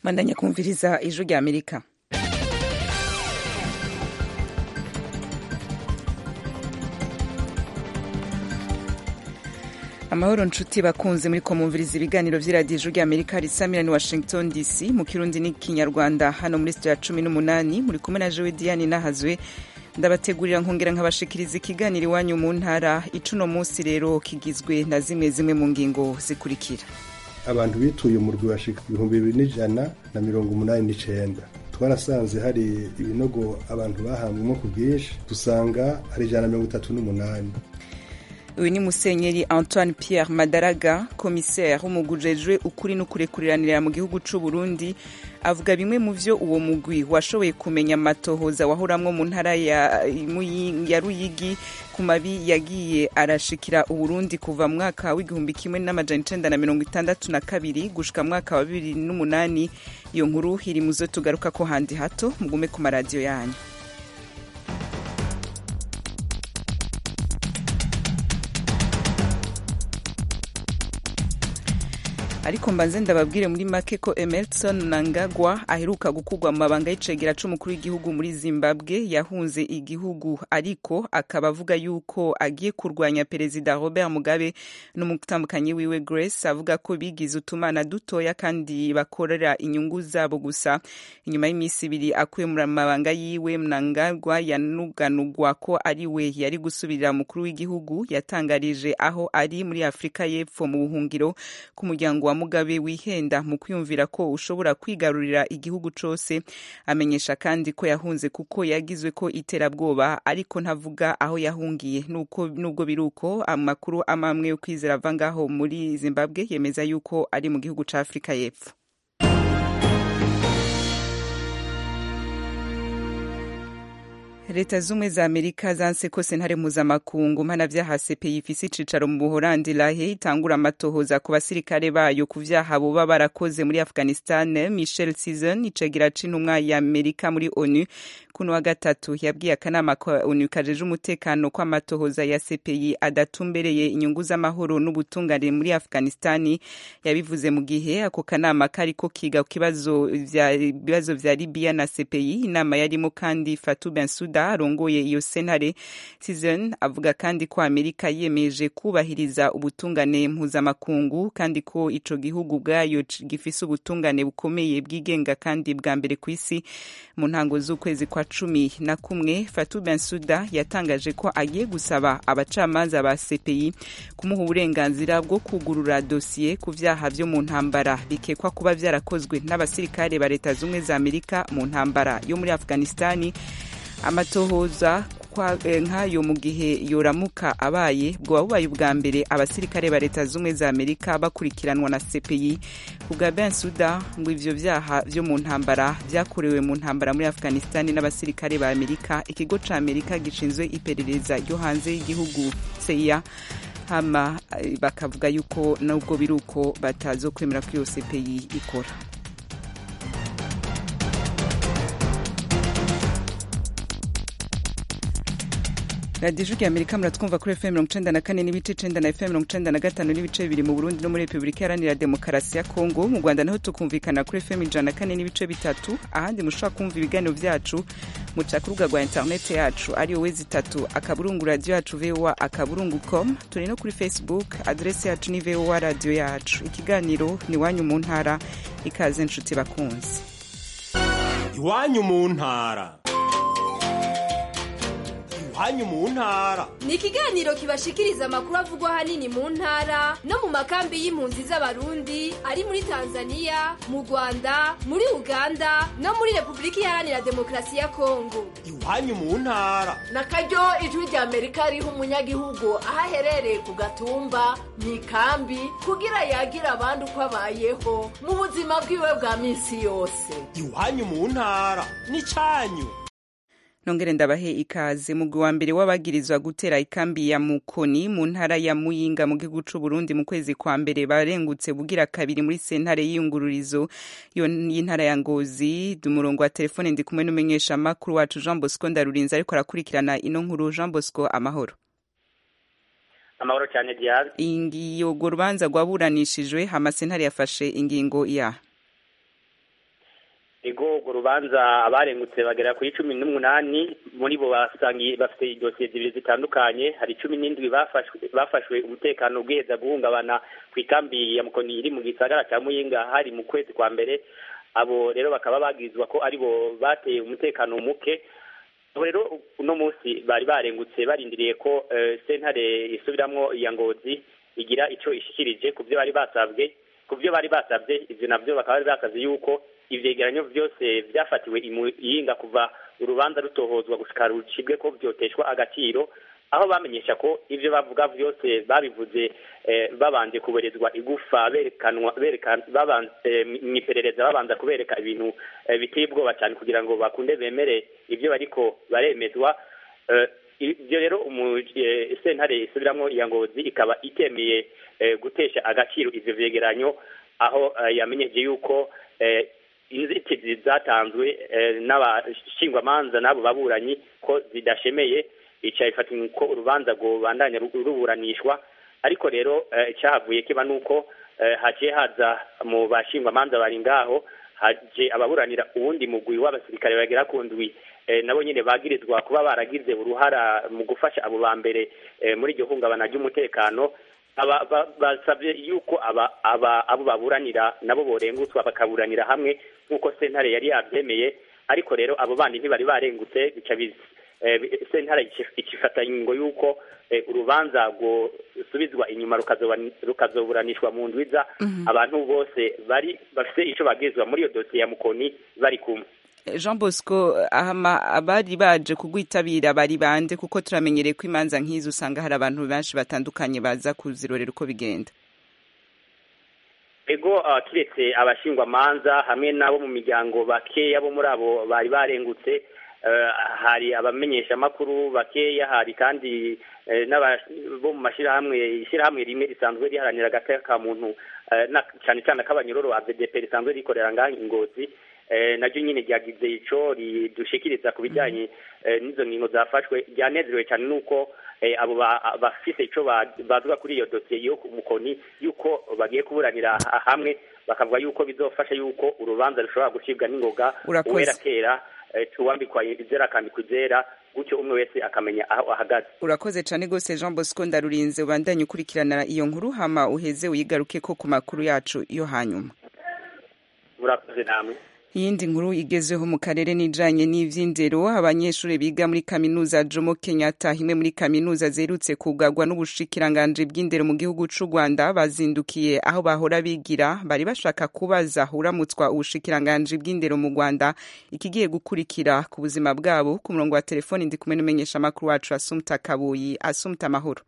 mandanya kumviriza ijwi rya amerika amahoro nshuti bakunze muri ko mumviriza ibiganiro vy'iradiyo ijwi rya amerika risamira ni washington dc mu kirundi n'ikinyarwanda hano muri sitiyo ya cumi n'umunani muri kumwe na jowe diane nahazwe ndabategurira nkongera nkabashikiriza ikiganiro iwanyu mu ntara icuno munsi rero kigizwe na zimwe zimwe mu ngingo zikurikira abantu bituye umurwi washika ibihumbi bibiri n'ijana na mirongo umunani n'icenda twarasanze hari ibinogo abantu bahambwemo ku bwinshi dusanga hari ijana na mirongo itatu n'umunani uyu ni musenyeri antoine pierre madaraga komiseri w'umugwi ujejwe ukuri n'ukurekuranira mu gihugu c'u burundi avuga bimwe mu vyo uwo mugwi washoboye kumenya amatohoza wahoramwo mu ntara ya, ya ruyigi ku mabi yagiye arashikira uburundi kuva mu mwaka w'igihumbi kimwe n'amajana icenda na mirongo itandatu na kabiri gushika mwaka wa bibiri n'umunani iyo nkuru iri muzo tugaruka ko handi hato mugume ku maradiyo yanyu ariko mbanze ndababwire muri make ko emerson nangagwa aheruka gukurwa mu mabanga y'icegera c'umukuru w'igihugu muri zimbabwe yahunze igihugu ariko akaba avuga yuko agiye kurwanya perezida robert mugabe n'umutambukanyi wiwe grace avuga ko bigize utumana dutoya kandi bakorera inyungu zabo gusa inyuma y'iminsi ibiri akuye mu mabanga yiwe mnangagwa yanuganugwa ko ari we yari gusubirira umukuru w'igihugu yatangarije aho ari muri afurika y'epfo mu buhungiro k'umuryango wa mugabe wihenda mu kwiyumvira ko ushobora kwigarurira igihugu cose amenyesha kandi ko yahunze kuko yagizwe ko iterabwoba ariko ntavuga aho yahungiye nuko nubwo biruko amakuru amamwe yo kwizera ava ngaho muri zimbabwe yemeza yuko ari mu gihugu ca afurika y'epfo leta z'ubumwe za amerika zanse ko sentare mpuzamakungu mpanavyaha cpi ifise icicaro mu buholandi lahe itangura amatohoza ku basirikare bayo ku vyaha boba barakoze muri afghanistan michel season icegera c'intumwa ya amerika muri onu kuno wa gatatu yabwiye akanama ka onu kajeje umutekano ko amatohoza ya cpi adatumbereye inyungu z'amahoro n'ubutungane muri afghanistani yabivuze mu gihe ako kanama kariko kiga ku kibazo vya libiya na cpi inama yarimo kandi fatu bensuda arongoye iyo sentare season avuga kandi ko amerika yiyemeje kubahiriza ubutungane mpuzamakungu kandi ko ico gihugu ubwayo gifise ubutungane bukomeye bwigenga kandi bwa mbere ku isi mu ntango z'ukwezi kwa cumi na kumwe fatu bensuda yatangaje ko agiye gusaba abacamanza ba cpi kumuha uburenganzira bwo kugurura dosiye ku vyaha vyo mu ntambara bikekwa kuba vyarakozwe n'abasirikare ba leta z'ubumwe za amerika mu ntambara yo muri afghanistani amatohoza nk'ayo mu gihe yoramuka abaye bwoba bubaye ubwa mbere abasirikare ba leta z'ubumwe za amerika bakurikiranwa na cpi ku bwa bensuda ngo ivyo vyaha vyo mu ntambara vyakorewe mu ntambara muri afghanistani n'abasirikare ba amerika ikigo ca amerika gishinzwe iperereza ryo hanze y'igihugu cia hama bakavuga yuko nubwo biri uko batazokwemera ko iyo cpi ikora radiyo ijwi amerika muratwumva kuri fm mirongo icenda na kane n'ibice icenda na fm mirongo icenda na gatanu n'ibice bibiri mu burundi no muri repubulika iharanira demokarasi ya kongo mu rwanda naho tukumvikana kuri fm ijana na kane n'ibice bitatu ahandi mushobora kumva ibiganiro vyacu muca ku rubuga rwa interineti yacu ariyo wezi itatu akaburungu radiyo yacu voa akaburungu com turi no kuri facebook aderesi yacu ni voa radiyo yacu ikiganiro ni iwanyu mu ntara ikaze nshuti bakunzi iwanyu mu ntara iwanyu mu ntara ni ikiganiro kibashikiriza amakuru avugwa ahanini mu ntara no mu makambi y'impunzi z'abarundi ari muri tanzania mu rwanda muri uganda no muri repubulika iharanira demokarasi ya kongo iwanyu mu ntara na karyo ijwi rya amerika riha umunyagihugu aho aherereye ku gatumba mu ikambi kugira yagira abandi uko abayeho mu buzima bwiwe bwa minsi yose iwanyu mu ntara ni cyanyu nongere ndabahe ikaze mugwi wa mbere w'abagirizwa gutera ikambi ya mukoni mu ntara ya muyinga mu gihugu c'u Burundi mu kwezi kwa mbere barengutse bugira kabiri muri sentare y'iyungururizo y'intara ya Ngozi umurongo wa telefone ndi kumwe n'umumenyesha makuru wacu Jean Bosco Ndarurinze ariko arakurikirana ino nkuru Jean Bosco amahoro amahoro cyane Diaz ingiyo rubanza rwaburanishijwe hama sentare yafashe ingingo ya urwo rubanza abarengutse bagera kuri cumi n'umunani muri bo basangiye bafite idosiye zibiri zitandukanye hari cumi n'indwi bafashwe bafashwe umutekano ubwiheza guhungabana ku ikambi ya mukoni iri mu gisagara cya muyinga hari mu kwezi kwa mbere abo rero bakaba bagizwa ko ari bo bateye umutekano muke abo rero uno munsi bari barengutse barindiriye ko eh, sentare isubiramwo iya ngozi igira ico ishikirije ku byo bari basabwe ku byo bari basabye ivyo navyo bakaba bari basavye yuko ivyegeranyo vyose vyafatiwe i Muyinga kuva urubanza rutohozwa gushika rucibwe ko vyoteshwa agaciro aho bamenyesha ko ivyo bavuga vyose babivuze eh, babanje kuberezwa igufa berekanwa berekana babanje mwiperereza babanza kubereka ibintu eh, biteye ubwoba cyane kugira ngo bakunde bemere ivyo bariko baremezwa eh, ibyo rero umu eh, sentare isubiramwo iya ngozi ikaba itemeye eh, gutesha agaciro ivyo vyegeranyo aho eh, yamenyeje yuko eh, inzitizi zatanzwe eh, n'abashingwamanza n'abo baburanyi ko zidashemeye ica ifata ko urubanza rubandanya ru- ruburanishwa ariko rero eh, icyahavuye kiba nuko eh, haciye haza mu bashingwamanza bari ngaho haje ababuranira uwundi mugwi w'abasirikare bagera ku ndwi eh, nabo nyine bagirizwa kuba baragize uruhara mu gufasha abo ba mbere eh, muri iryo hungabana ry'umutekano aba ba- basabye yuko aba aba abo baburanira nabo borengutswa bakaburanira hamwe nk'uko sentare yari yabyemeye ariko rero abo bandi ntibari barengutse bica bizi eh, bi- sentare ici- ikifata ingingo yuko eh, urubanza gusubizwa inyuma rukazoba- rukazoburanishwa mu ndwiza abantu bose bari bafite ico bagirizwa muri iyo dosiye ya mukoni bari kumwe jean bosco ahama abari baje kugwitabira bari bande kuko turamenyereye ko imanza nk'izo usanga hari abantu benshi batandukanye baza kuzirorera uko bigenda ego uh, kiretse abashingwamanza hamwe n'abo mu miryango bakeya bo muri abo bari barengutse uh, hari abamenyeshamakuru bakeya hari kandi eh, n'aba- bo mu mashyirahamwe ishyirahamwe rimwe risanzwe riharanira agateka ka muntu eh, na- cyane cyane ak'abanyororo AVDP risanzwe rikorera ngaha ingozi eh, naryo nyine ryagize ico ridushikiriza ku bijyanye eh, n'izo ngingo zafashwe ryanezerewe cyane nuko eh, abo ba- bafise ico ba- bavuga kuri iyo dosiye yo ku mukoni yuko bagiye kuburanira ha- hamwe bakavuga yuko bizofasha yuko urubanza rushobora gucibwa n'ingoga Urakoze. uwera kera eh, tuwambikwa izera akambikwa izera gutyo umwe wese akamenya aho ahagaze urakoze cyane rwose jean bosco ndarurinze ubandanye ukurikirana iyo nkuru hama uheze uyigaruke ko ku makuru yacu yo hanyuma murakoze namwe iyindi nkuru igezweho mu karere n'ijanye n'ivy'indero abanyeshuri biga muri kaminuza jomo kenyatta imwe muri kaminuza zerutse kugarwa n'ubushikiranganji bw'indero mu gihugu c'u rwanda bazindukiye aho bahora bigira bari bashaka kubaza uramutswa ubushikiranganji bw'indero mu rwanda ikigiye gukurikira ku buzima bwabo ku murongo wa telefoni ndi kumwe n'umumenyeshamakuru wacu asumta kabuyi asumta amahoro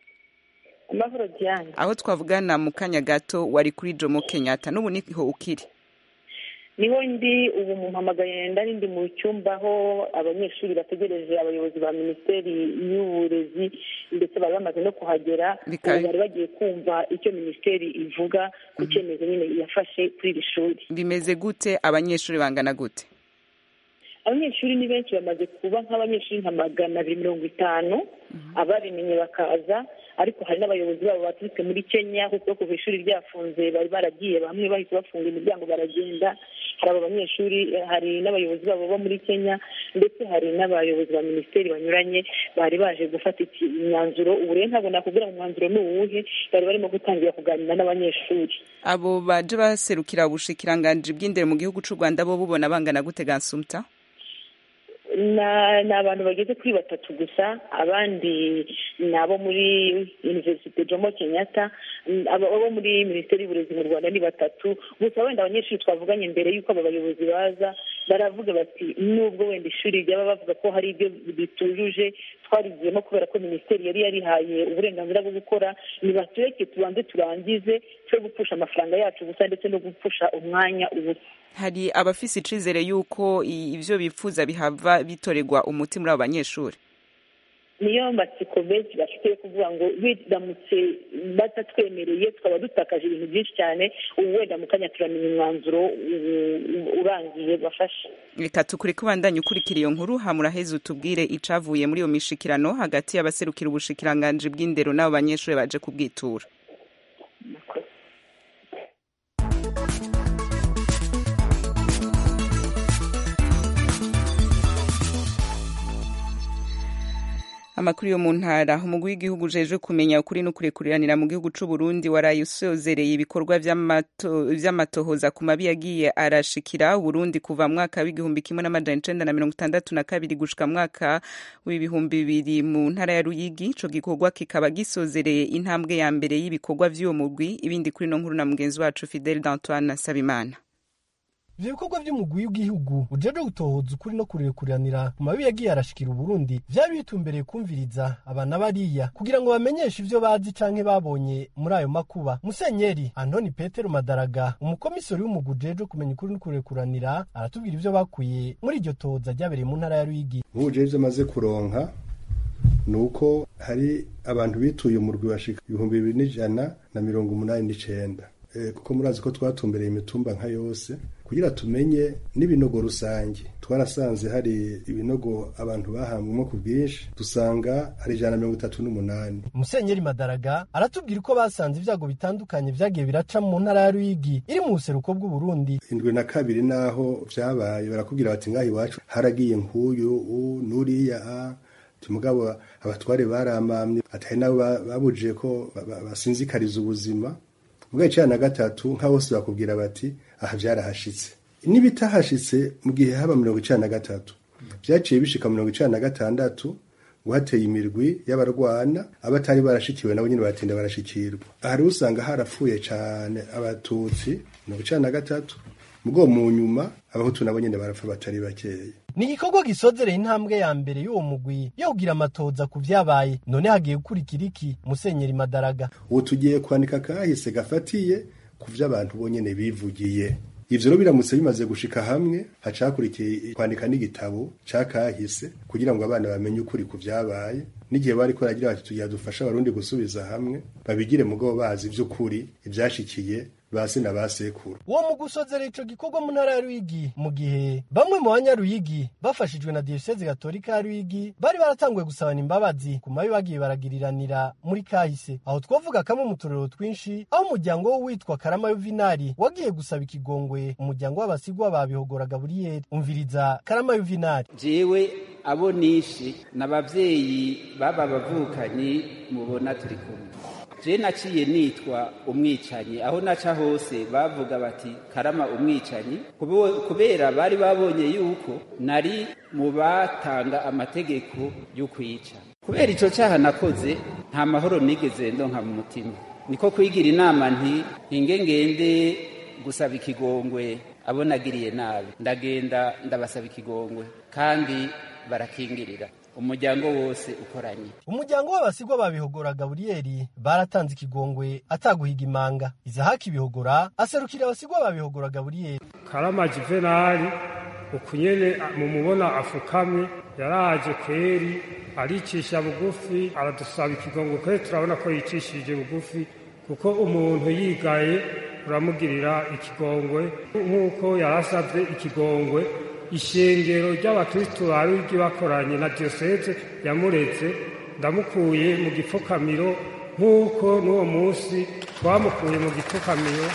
amahoro diane aho twavugana mu kanya gato wari kuri jomo kenyatta n'ubu niho ukiri niho ndi ubu mumpamagaye ndari ndi mu cyumba aho abanyeshuri bategereje abayobozi ba minisiteri y'uburezi ndetse bari bamaze no kuhagera Bikaba- ubu bari bagiye kumva icyo minisiteri ivuga ku cyemezo nyine yafashe kuri iri shuri bimeze gute abanyeshuri bangana gute abanyeshuri ni benshi bamaze kuba nk'abanyeshuri nka magana abiri mirongo itanu ababimenye bakaza ariko hari n'abayobozi babo baturutse muri kenya kuko kuva ishuri ryafunze bari baragiye bamwe bahise bafunga imiryango baragenda hari abo banyeshuri eh, hari n'abayobozi babo bo muri kenya ndetse hari n'abayobozi ba minisiteri banyuranye bari baje gufata iki- imyanzuro ubu rero ntabwo nakubwira ngo umwanzuro ni uwuhe bari barimo gutangira kuganira n'abanyeshuri abo baje baserukira ubushikiranganji bw'indero mu gihugu c'u rwanda bo bubona bangana gute gansumta Na- ni abantu bageze kuri batatu gusa abandi ni abo muri univerisite jomo kenyatta mm, abo abo muri minisiteri y'uburezi mu rwanda ni batatu gusa wenda abanyeshuri twavuganye mbere y'uko aba bayobozi baza baravuga bati nubwo wenda ishuri ryaba bavuga ko hari ibyo bitujuje twarigiyemo kubera ko minisiteri yari yarihaye uburenganzira bwo gukora nibatureke tubanze turangize twe gupfusha amafaranga yacu gusa ndetse no gupfusha umwanya ubusa hari abafise icizere yuko i- ivyo bifuza bihava bitorerwa umuti muri abo banyeshuri niyo matsiko benshi bafite yo kuvuga ngo biramutse batatwemereye tukaba dutakaje ibintu byinshi cyane ubu wenda mu kanya turamenya umwanzuro u- u- urangiye bafashe reka tukureke ubandanye ukurikira iyo nkuru hamuraheze utubwire icavuye muri iyo mishikirano hagati y'abaserukira ubushikiranganji bw'indero n'abo banyeshuri baje kubwitura amakuru yo mu ntara umugwi w'igihugu ujejwe kumenya ukuri no kurekuriranira mu gihugu c'u Burundi waraye usozereye ibikorwa vy'amatohoza ku mabi yagiye arashikira Burundi kuva mwaka w'igihumbi kimwe n'amajana icenda na mirongo itandatu na kabiri gushika mwaka w'ibihumbi bibiri mu ntara ya Ruyigi ico gikorwa kikaba gisozereye intambwe ya mbere y'ibikorwa vy'uwo mugwi ibindi kuri no nkuru na mugenzi wacu Fidel d'Antoine Sabimana ivyo bikorwa vy'umugwi w'igihugu ujejwe gutohoza ukuri no kurekuriranira mu mabi yagiye arashikira uburundi vyari bitumbereye kumviriza abana bariya kugira ngo bamenyeshe ivyo bazi canke babonye muri ayo makuba musenyeri antoni petero madaraga umukomisori w'umugwi ujejwe kumenya ukuri no kurekuranira aratubwira ivyo bakuye muri iryo tohoza ryabereye mu ntara ya ruyigi nk'ubu ivyo amaze kuronka ni uko hari abantu bituye umurwi bashika ibihumbi bibiri n'ijana na mirongo umunani n'icenda kuko murazi ko twatumbereye imitumba nka yose kugira tumenye n'ibinogo rusange twarasanze hari ibinogo abantu bahambwemo ku bwinshi dusanga hari ijana na mirongo itatu n'umunani musenyeri madaraga aratubwira uko basanze ibyago bitandukanye vyagiye biraca mu ntara ya ruyigi iri mu buseruko bw'uburundi indwi na kabiri naho vyabaye barakubwira bati ngaho iwacu haragiye nk'uyu n'uriya mugabo abatware baramamye atari nabo babujije ko basinzikariza ubuzima ubwo icana na gatatu nka bose bakubwira bati aha vyarahashitse n'ibitahashitse mu gihe haba mirongo icana na gatatu vyaciye bishika mirongo icana na gatandatu ngo hateye imirwi y'abarwana abatari barashikiwe nabo nyene baratinda barashikirwa aha rero usanga harapfuye cane abatutsi mirongo icana na gatatu mugo mu nyuma abahutu nabo nyene barapfa batari bakeya ni igikorwa gisozereye intambwe ya mbere y'uwo mugwi yo kugira amatoza ku vyabaye none hagiye gukurikira iki musenyeri madaraga ubu tugiye kwandika kahise gafatiye ku vyo abantu bonyene bivugiye ivyo rero biramutse bimaze gushika hamwe hacakurikiye kwandika n'igitabo ca kahise kugira ngo abana bamenye ukuri ku vyabaye n'igihe bariko baragira bati tugira dufasha abarundi gusubiza hamwe babigire mugabo bazi ivy'ukuri ivyashikiye basi na basekuru uwo mu gusozera ico gikorwa mu ntara ya Ruyigi mu gihe bamwe mu banyaruyigi bafashijwe na diyoseze gatolika ya Ruyigi bari baratanguye gusabana imbabazi ku mabi bagiye baragiriranira muri kahise aho twavuga kamwe mu turero twinshi aho umuryango w'uwitwa Karama Yuvinari wagiye gusaba ikigongwe umuryango w'abasigwa babihogora Gaburiyeli umviriza Karama Yuvinari jewe abo nishi n'abavyeyi baba bavukanyi mubona turi kumwe je naciye nitwa umwicanyi aho naca hose bavuga bati karama umwicanyi kubera bari babonye yuko nari mu batanga amategeko yo kwica kubera ico caha nakoze nta mahoro nigeze ndonka mu mutima niko kwigira inama nti hinge ngende gusaba ikigongwe abo nagiriye nabi ndagenda ndabasaba ikigongwe kandi barakingirira umuryango wose ukoranye umuryango w'abasigwa babihogora gaburiyeli baratanze ikigongwe ataguhiga imanga izahaki bihogora aserukira abasigwa babihogora gaburiyeli karama juvenali ukunyene mumubona afukamye yaraje kweri aricisha bugufi aradusaba ikigongwe kweri turabona ko yicishije bugufi kuko umuntu yigaye uramugirira ikigongwe nk'uko yarasabye ikigongwe ishengero ry'abakristu ba Ruyigi bakoranye na diyoseze yamureze ndamukuye mu gipfukamiro nk'uko n'uwo munsi twamukuye mu gipfukamiro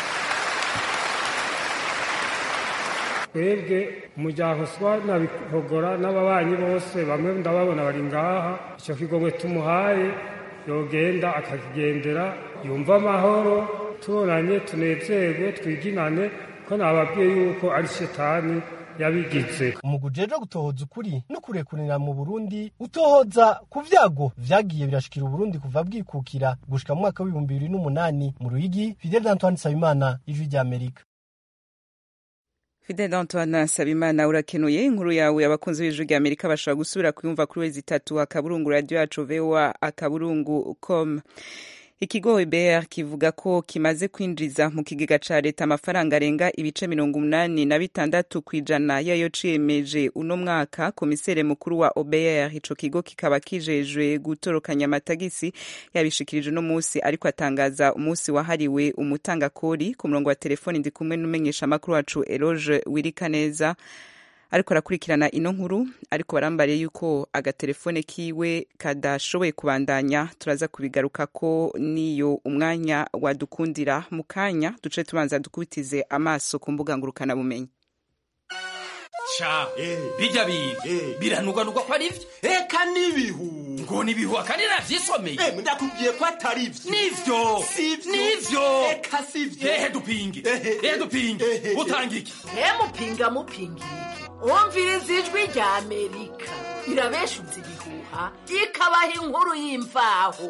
twebwe umuryango swa na bihogora n'ababanyi bose bamwe ndababona bari ngaha icyo kigongwe tumuhaye yogenda akakigendera yumva amahoro tubonanye tunezerwe twiginane ko nababwiye yuko ari shetani yabigize umugwi ujejwe gutohoza ukuri no kurekurira mu burundi utohoza ku vyago vyagiye birashikira uburundi kuva bwikukira gushika mu mwaka w'ibihumbi bibiri n'umunani mu ruyigi fidel antoine nsabimana ijwi ry'amerika Fidel Antoine Sabimana urakenuye inkuru yawe abakunzi b'ijwi rya Amerika bashobora gusubira kuyumva kuri wezi itatu akaburungu radio yacu VOA akaburungu com ikigo OBR kivuga ko kimaze kwinjiza mu kigega ca leta amafaranga arenga ibice mirongo umunani na bitandatu kw'ijana yayo ciyemeje uno mwaka komisere mukuru wa OBR ico kigo kikaba kijejwe gutorokanya amatagisi yabishikirije uno musi ariko atangaza umunsi wahariwe umutangakori ku murongo wa telefoni ndi kumwe n'umenyesha amakuru wacu Eloge Wirikaneza ariko arakurikirana ino nkuru ariko barambariye yuko agatelefone kiwe kadashoboye kubandanya turaza kubigaruka ko niyo umwanya wadukundira mu kanya duce tubanza dukubitize amaso ku mbuga ngurukana bumenyi sha bijya bintu biranugwanugwa ko ari byo eka n'ibihu ngo nibihuha kandi navyisomeye Eh, ndakubwiye ko atari byo nivyo Sivyo. nivyo eka sivyo ehe dupinge ehe dupinge utanga iki mupinga mupinga iki umviriza ijwi rya amerika irabeshuza ibihuha ikabaha inkuru y'imvaho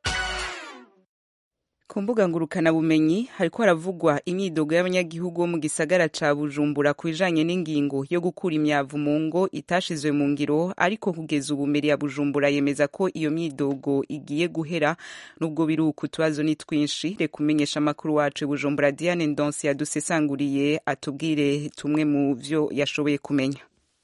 ku mbuga ngurukanabumenyi hariko haravugwa imyidogo y'abanyagihugu bo mu gisagara ca bujumbura ku bijanye n'ingingo yo gukura imyavu mu ngo itashizwe mu ngiro ariko kugeza ubu mbere ya bujumbura yemeza ko iyo myidogo igiye guhera nubwo biri uku tubazo ni twinshi reka umenyesha amakuru wacu i bujumbura diane ndonsi yadusesanguriye atubwire tumwe mu vyo yashoboye kumenya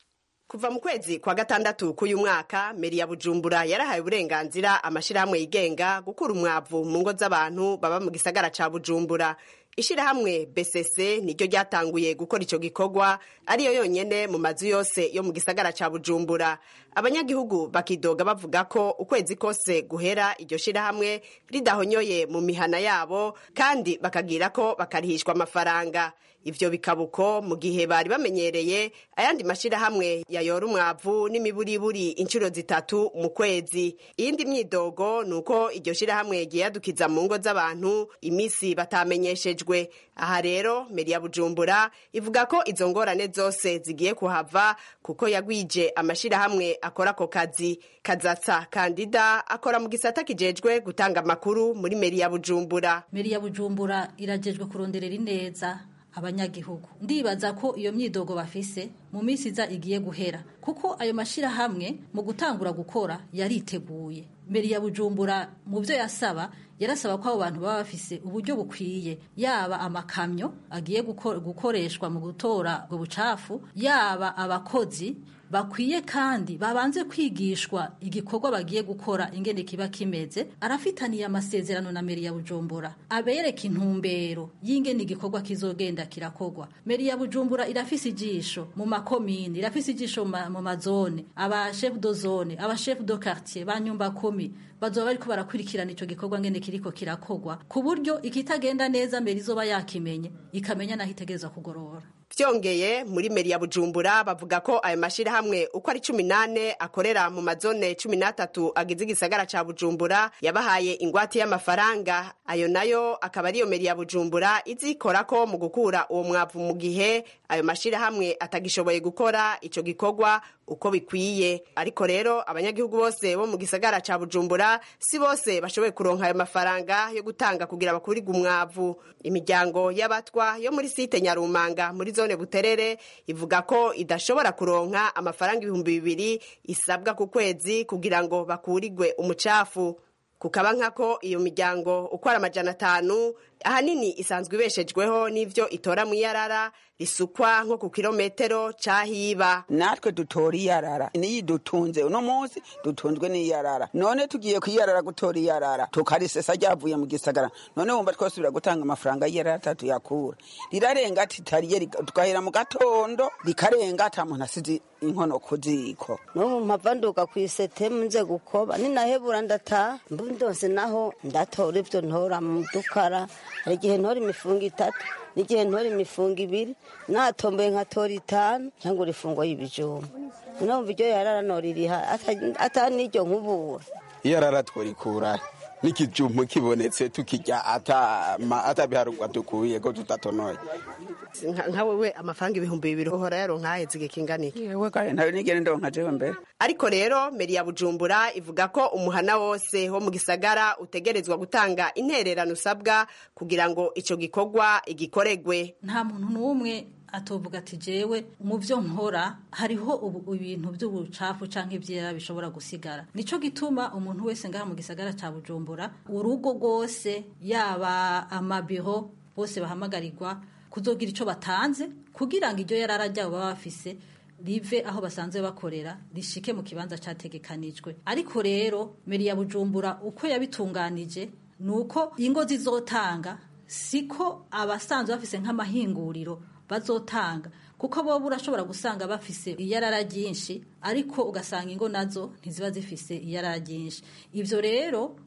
kuva mu kwezi kwa gatandatu k'uyu mwaka meri ya bujumbura yarahaye uburenganzira amashyirahamwe yigenga gukura umwavu mu ngo z'abantu baba mu gisagara ca bujumbura ishirahamwe bcc niryo ryatanguye gukora ico gikorwa ariyo yonyene mu mazu yose yo mu gisagara ca bujumbura abanyagihugu bakidoga bavuga ko ukwezi kose guhera iryo shirahamwe ridahonyoye mu mihana yabo kandi bakagira ko bakarihishwa amafaranga ivyo bikaba uko mu gihe bari bamenyereye ayandi mashirahamwe yayora umwavu n'imiburiburi inshuro zitatu mu kwezi iyindi myidogo ni uko iryo shirahamwe ryiyadukiza mu ngo z'abantu imisi batamenyeshejwe aha rero meri ya bujumbura ivuga ko izo ngorane zose zigiye kuhava kuko yagwije amashirahamwe akora ako kazi kazatsa kandida akora mu gisata kijejwe gutanga amakuru muri meri ya bujumbura meri ya bujumbura irajejwe kuronderera ineza abanyagihugu ndibaza ko iyo myidogo bafise mu minsi iza igiye guhera kuko ayo mashirahamwe mu gutangura gukora yariteguye mbere ya bujumbura mu byo yasaba yarasaba ko abo bantu baba bafise uburyo bukwiye yaba amakamyo agiye guko- gukoreshwa mu gutora ubwo bucafu yaba abakozi bakwiye kandi babanze kwigishwa igikorwa bagiye gukora ingene kiba kimeze arafitaniye amasezerano na meri ya bujumbura abereka intumbero y'ingene igikorwa kizogenda kirakorwa meri ya bujumbura irafise ijisho mu makomini irafise ijisho mu ma- mu mazone aba chef de zone aba chef de quartier ba nyumba kumi bazoba bariko barakurikirana ico gikorwa ngene kiriko kirakorwa ku buryo ikitagenda neza mbere izoba yakimenye ikamenya naho itegerezwa kugorora vyongeye muri meri ya bujumbura bavuga ko ayo mashirahamwe uko ari cumi nane akorera mu mazone cumi n'atatu agize igisagara ca bujumbura yabahaye ingwate y'amafaranga ayo nayo akaba ariyo meri ya bujumbura izikorako mu gukura uwo mwavu mu gihe ayo mashirahamwe atagishoboye gukora ico gikorwa uko bikwiye ariko rero abanyagihugu bose bo mu gisagara ca bujumbura si bose bashoboye kuronka ayo mafaranga yo gutanga kugira bakurirwe umwavu imiryango y'abatwa yo muri site nyarumanga muri zone buterere ivuga ko idashobora kuronka amafaranga ibihumbi bibiri isabwa ku kwezi kugira ngo bakurirwe umucafu kukaba nkako iyo miryango uko ari amajana atanu ahanini isanzwe ibeshejweho n'ivyo itora mu iyarara risukwa nko ku kilometero cahiba natwe dutora iyarara niyi dutunze uno munsi dutunzwe n'iyarara none tugiye kwiyarara gutora iyarara tukarisesa ryavuye mu gisagara none wumva twasubira gutanga amafaranga y'iyarara atatu yakura rirarenga ati tariye riga- tugahera mu gatondo rikarenga ata muntu asize inkono ku ziko n'ubu mpava nduga ku isetemu nze gukoba ninahebura ndataha mbu ndose naho ndatora ibyo ntora mu dukara hari igihe ntora imifungo itatu n'igihe ntora imifungo ibiri natomboye nkatora itanu cyangwa urifungo y'ibijumba numva iryo yarara noririha ata n'iryo nkubura iyarara tworikura n'ikijumbu kibonetse tukirya ata ma- atabiharugwa dukuye ko tutatonoye Nka- nka wewe amafaranga ibihumbi bibiri uhora yaronka haheze igihe kingana iki yewe kare ntayo nigere ndonka jewe mbere ariko rero meri ya bujumbura ivuga ko umuhana wose wo mu gisagara utegerezwa gutanga intererano usabwa kugira ngo ico gikorwa igikoregwe nta muntu n'umwe atovuga ati jewe mu byo nkora hariho ubu- ibintu by'ubucafu canke ivyera bishobora gusigara nico gituma umuntu wese ngaha mu gisagara ca bujumbura urugo rwose yaba amabiro bose bahamagarirwa kuzogira ico batanze kugira ngo iryo yarara ryabo baba bafise rive aho basanzwe bakorera rishike mu kibanza categekanijwe ariko rero meri ya bujumbura uko yabitunganije ni uko ingo zizotanga siko abasanzwe bafise nk'amahinguriro bazotanga kuko bo urashobora gusanga bafise iyarara ryinshi ariko ugasanga ingo nazo ntiziba zifise iyarara ryinshi ivyo rero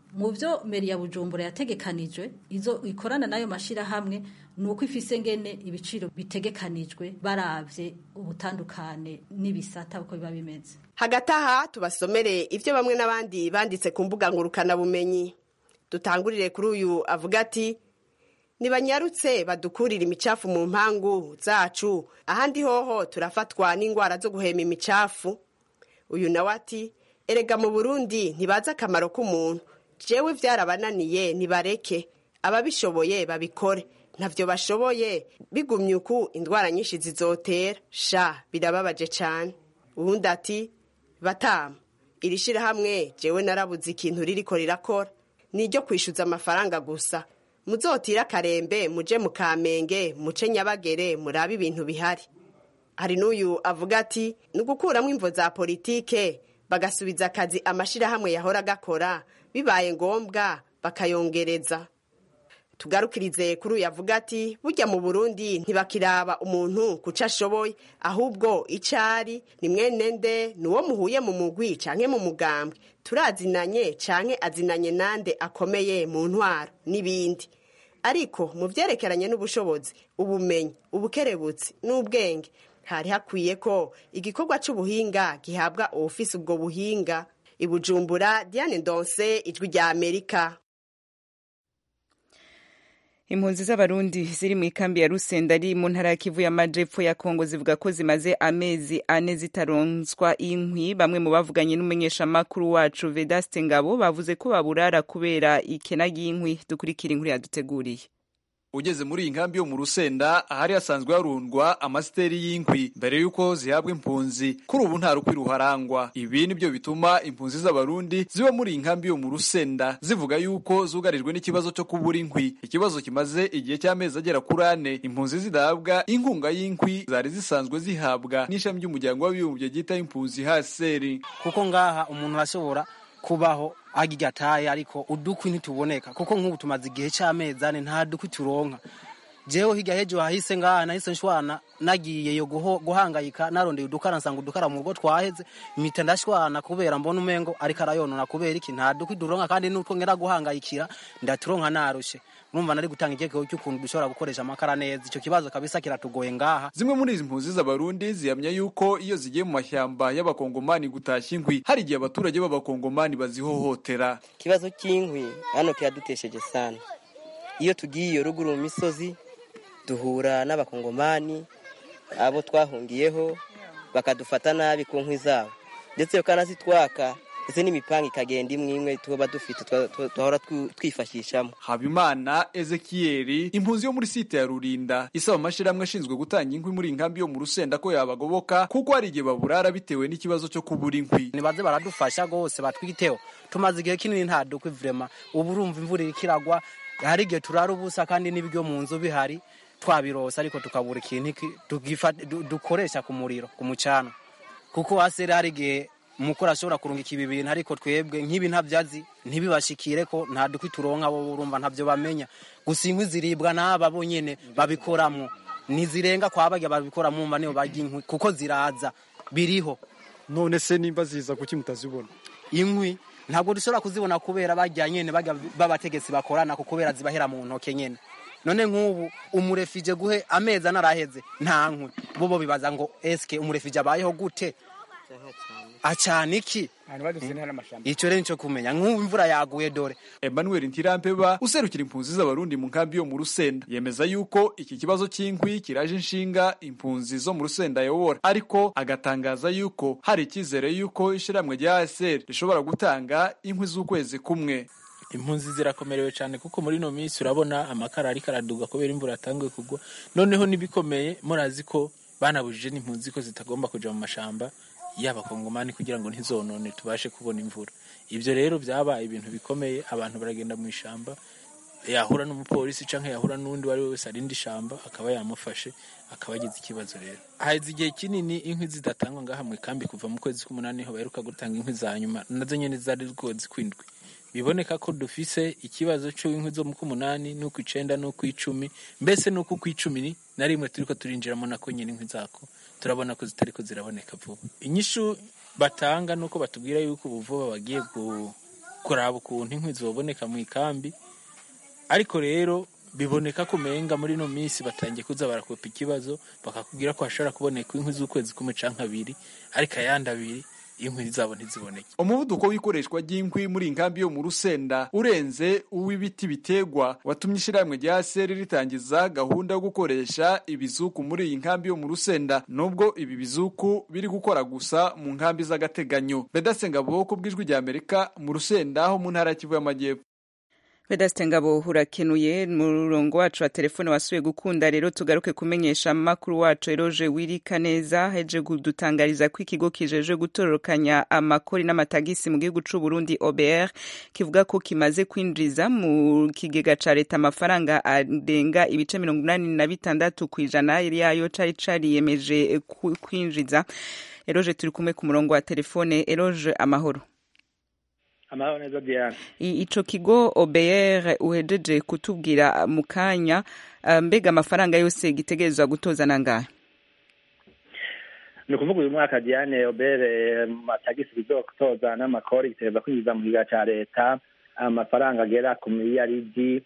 mu byo meri ya bujumbura yategekanijwe izo ikorana n'ayo mashyirahamwe ni uko ifise ngene ibiciro bitegekanijwe baravye ubutandukane n'ibisata uko biba bimeze hagati aha tubasomere ibyo bamwe n'abandi banditse ku mbuga ngurukanabumenyi dutangurire kuri uyu avuga ati ntibanyarutse badukurira imicafu mu mpangu zacu ahandi hoho turafatwa n'indwara zo guhema imicafu uyu nawe ati erega mu burundi ntibazi akamaro k'umuntu jewe byarabananiye nibareke ababishoboye babikore ntavyo bashoboye bigumye uku indwara nyinshi zizotera sha birababaje cane uwundi ati batama iri shirahamwe jewe narabuze ikintu ririko rirakora ni iryo kwishyuza amafaranga gusa muzotire akarembe muje mu kamenge muce nyabagere murabe ibintu bihari hari n'uyu avuga ati ni ugukuramo imvo za politike bagasubiza akazi amashyirahamwe yahora agakora bibaye ngombwa bakayongereza tugarukirize kuri uyu avuga ati burya mu burundi ntibakiraba umuntu kuco ashoboye ahubwo icyo ari ni mwene nde ni uwo muhuye mu mugwi canke mu mugambwe turazinanye canke azinanye nande akomeye mu ntwaro n'ibindi ariko mu vyerekeranye n'ubushobozi ubumenyi ubukerebutsi n'ubwenge hari hakwiye ko igikorwa c'ubuhinga gihabwa uwufise ubwo buhinga ibujumbura diane ndonse ijwi rya amerika impunzi z'abarundi ziri mu ikambi ya rusenda ari mu ntara ya kivu y'amajepfo ya kongo zivuga ko zimaze amezi ane zitaronswa inkwi bamwe mu bavuganye n'umumenyeshamakuru wacu vedaste ngabo bavuze ko baburara kubera ikena ry'inkwi dukurikira inkuru yaduteguriye ugeze muri iyi nkambi yo mu rusenda ahari hasanzwe harundwa amasiteri y'inkwi mbere y'uko zihabwa impunzi kuri ubu nta rukwi ruharangwa ibi nibyo bituma impunzi z'abarundi ziba muri iyi nkambi yo mu rusenda zivuga y'uko zugarijwe n'ikibazo cyo kubura inkwi ikibazo kimaze igihe cy'amezi agera kuri ane impunzi zidahabwa inkunga y'inkwi zari zisanzwe zihabwa n'ishami ry'umuryango w'abibumbye ryita impunzi haseri kuko ngaha umuntu arashobora kubaho agirya ataye ariko udukwi ntituboneka kuko nk'ubu tumaze igihe cy'amezi ane nta dukwi turonka jewe hirya hejo hahise ngaha nahise nshwana nagiye yo guhangayika narondeye udukara nsanga udukara mu rugo twaheze impita ndashwana kubera mbona umengo ariko arayonona kubera iki nta dukwi duronka kandi n'utwo ngera guhangayikira ndaturonka narushe urumva nari gutanga igekeko cy'ukuntu dushobora gukoresha amakara neza icyo kibazo kabisa kiratugoye ngaha zimwe muri izi mpunzi z'abarundi zihamya yuko iyo zigiye mu mashyamba y'abakongomani gutashya inkwi hari igihe abaturage b'abakongomani bazihohotera ikibazo cy'inkwi hano kiradutesheje sana iyo tugiye iyo ruguru mu misozi duhura n'abakongomani abo twahungiyeho bakadufata nabi ku nkwi zabo ndetse bakanazitwaka ndetse n'imipanga ikagenda imwe imwe tuba dufite twahora twifashishamo habimana ezekiyeri impunzi yo muri site ya rurinda isaba amashyirahamwe ashinzwe gutanga inkwi muri inkambi yo mu rusenda ko yabagoboka kuko hari igihe baburara bitewe n'ikibazo cyo kubura inkwi nibaze baradufasha rwose batwiteho tumaze igihe kinini nta dukwi vrema ubu urumva imvura iriko iragwa hari igihe turara ubusa kandi n'ibiryo mu nzu bihari twabirosa ariko tukabura ikintu dukoresha ku muriro ku mucana kuko hasere hari igihe umukora ashobora kurungika ibi bintu ariko twebwe nk'ibi ntabyazi ntibibashikire ko nta dukwi turonka bo urumva ntabyo bamenya gusa inkwi ziribwa n'aba bo nyene babikoramo ntizirenga kwa barya babikoramo umva niyo barya inkwi kuko ziraza biriho none se nimba ziza kuki mutazibona inkwi ntabwo dushobora kuzibona kubera barya nyene barya b'abategetsi bakorana ko kubera zibahera mu ntoke nyene none nk'ubu umurefije guhe amezi anaraheze nta nkwi bo bibaza ngo eske umurefije abayeho gute acana iki icyo rero nicyo kumenya nk'ubu imvura yaguye dore emmanuel ntirampeba userukira impunzi z'abarundi mu nkambi yo mu rusenda yemeza yuko iki kibazo cy'inkwi kiraje inshinga impunzi zo mu rusenda ayobora ariko agatangaza yuko hari icyizere yuko ishyirahamwe rya asr rishobora gutanga inkwi z'ukwezi kumwe impunzi zirakomerewe cyane kuko muri ino minsi urabona amakara ariko araduga kubera imvura yatanguye kugwa noneho n'ibikomeye murazi ko banabujije n'impunzi ko zitagomba kujya mu mashamba y'abakongomani kugira ngo ntizonone tubashe kubona imvura ibyo rero byabaye ibintu bikomeye abantu baragenda mu ishyamba yahura n'umupolisi cyangwa yahura n'undi uwo ari we wese arinda ishyamba akaba yamufashe akaba agize ikibazo rero haheze igihe kinini inkwi zidatangwa ngaha mu ikambi kuva mu kwezi k'umunani ho baheruka gutanga inkwi za nyuma nazo nyine zari rwose kwindwi biboneka ko dufise ikibazo cy'inkwi zo mu k'umunani n'uku icenda n'uku icumi mbese n'uku ku icumi na rimwe turiko turinjiramo nako nyine inkwi zako turabona ko zitariko ziraboneka vuba inyishu batanga nuko batubwira yuko ubu vuba bagiye kuraba ukuntu inkwi zoboneka mu ikambi ariko rero biboneka ko umenga muri ino minsi batangiye kuza barakopa ikibazo bakakubwira ko hashobora kuboneka inkwi z'ukwezi kumwe canke abiri ariko ayandi abiri inkwi zabo ntiziboneke umuvuduko w'ikoreshwa ry'inkwi muri inkambi yo mu rusenda urenze uw'ibiti bitegwa watumye ishyirahamwe rya seri ritangiza gahunda yo gukoresha ibizuku muri iyi nkambi yo mu rusenda nubwo ibi bizuku biri gukora gusa mu nkambi z'agateganyo bedasenga bwoko bw'ijwi rya amerika mu rusenda ho mu ntara ya kivu y'amajyepfo Vedaste Ngabo urakenuye mu murongo wacu wa telefone wasuye gukunda rero tugaruke kumenyesha makuru wacu Eroje Wirika neza heje kudutangariza ko ikigo kijeje gutororokanya amakori n'amatagisi mu gihugu c'u Burundi OBR kivuga ko kimaze kwinjiza mu kigega ca leta amafaranga arenga ibice mirongo inani na bitandatu kw'ijana yayo cari cariyemeje kwinjiza Eroje turi kumwe ku murongo wa telefone Eroje amahoro amahoro neza diane ico kigo obr uhejeje kutubwira mu kanya mbega amafaranga yose gitegerezwa gutoza nangahe ni ukuvuga uyu mwaka diane obr matagisi bizotoza n'amakori gitegereza kwinjiza mu kiga ca leta amafaranga agera ku miliyaridi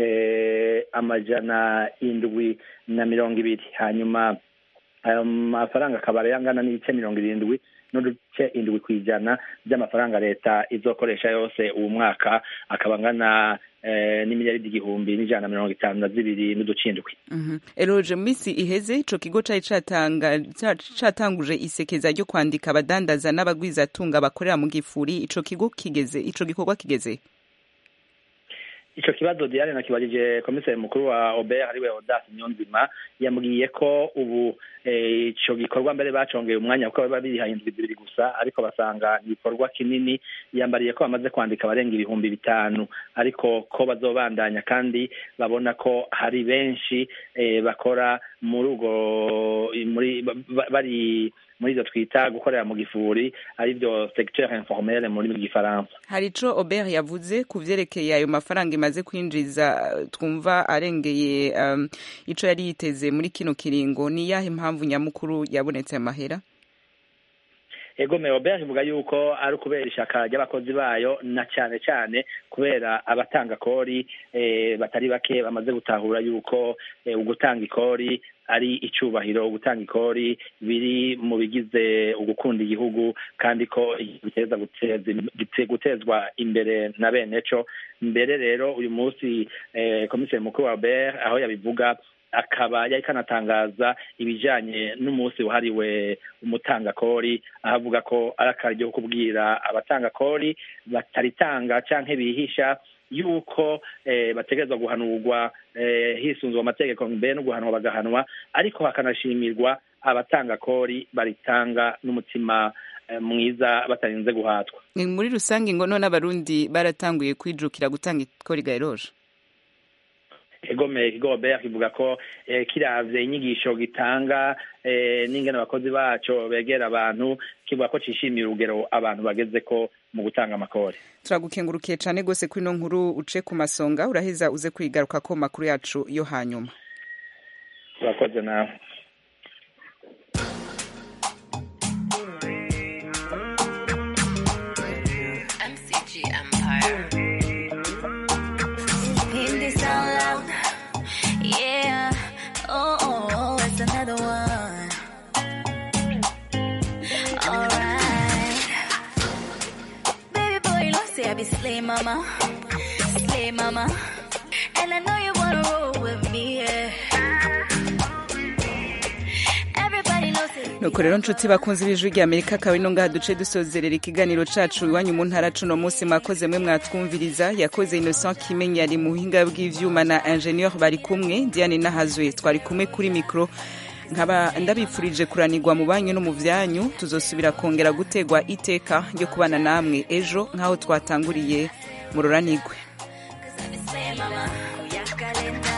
amajana indwi na mirongo ibiri hanyuma ayo mafaranga akaba yangana n'ibice mirongo irindwi n'uduce indwi ku ijana by'amafaranga leta izokoresha yose uwo mwaka akaba angana n'imiliyaridi igihumbi n'ijana na mirongo itanu na zibiri n'uducindwi eroje mu minsi iheze ico kigo cari catanguje isekeza ryo kwandika abadandaza n'abagwizatunga bakorera mu gifuri ico kigo kigeze ico gikorwa kigeze ico kibazo diane nakibajije komiseri mukuru wa obert ariwe odas nyonzima yambwiye ko ubu ico gikorwa mbere bacongeye umwanya kuko biba birihaye indwi zibiri gusa ariko basanga igikorwa kinini yambariye ko bamaze kwandika abarenga ibihumbi bitanu ariko ko bazobandanya kandi babona ko hari benshi bakora muri ubwo muri bari muri ivyo twita gukorera mu gifuri arivyo secteur informel muri gifaransa hari ico Obert yavuze ku vyerekeye ayo mafaranga imaze kwinjiza twumva arengeye um, ico yari yiteze muri kino kiringo ni yahe impamvu nyamukuru yabonetse amahera ego Obert ivuga yuko ari ukubera ishaka ry'abakozi bayo na cyane cyane kubera abatanga kori eh, batari bake bamaze gutahura yuko eh, ugutanga ikori ari icubahiro gutanga ikori biri mu bigize ugukunda igihugu kandi ko biteza gutezwa imbere na bene co mbere rero uyu munsi eh, komiseri mukuru wa Albert aho yabivuga akaba yari kanatangaza ibijanye n'umunsi wahariwe umutangakori aho avuga ko ari akaryo ko kubwira abatangakori bataritanga canke bihisha yuko eh, bategerezwa guhanurwa eh, hisunzwe amategeko mbere no guhanwa bagahanwa ariko hakanashimirwa abatanga kori baritanga n'umutima eh, mwiza batarinze guhatwa muri rusange ngo none abarundi baratanguye kwijukira gutanga ikori gaeroje egome igobe kivuga ko eh, kiravye inyigisho gitanga eh, n'ingene abakozi baco begera abantu kivuga ko cishimiye urugero abantu bageze ko mu gutanga amakori turagukengurukiye cane gose kuri ino nkuru uce ku masonga uraheza uze kwigaruka ko makuru yacu yo hanyuma urakoze nawe I be slay mama, slay mama, and I know you wanna roll with me. Yeah. Everybody knows it. nuko rero nshuti bakunze ibijwi rya amerika akaba ino ngaha duce dusozerera ikiganiro cacu iwanyu mu ntara cuno munsi mwakoze mwe mwatwumviriza yakoze innocent kimenyi yari mu buhinga bw'ivyuma na ingenieur bari kumwe diane nahazwe twari kumwe kuri mikro nkaba ndabifurije kuranirwa mu banyu no mu vyanyu tuzosubira kongera gutegwa iteka ryo kubana namwe ejo nk'aho twatanguriye mu ruranigwe Slay mama, kuyakalenda.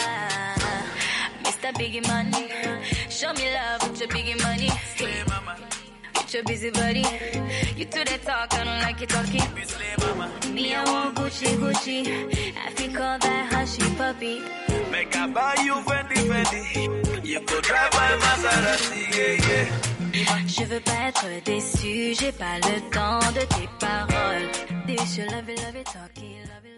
Mr. Biggie Money, show me love with your biggie money. Slay mama, with your busy body. You do that talk, I don't like you talking. Slay mama, me I want Gucci Gucci. I think call that hushy puppy. Make I buy you Fendi Fendi. You could drive my Maserati, yeah, yeah. Je veux pas être déçu, j'ai pas le temps de tes paroles. This you love it, love it, talk it, love it, love it.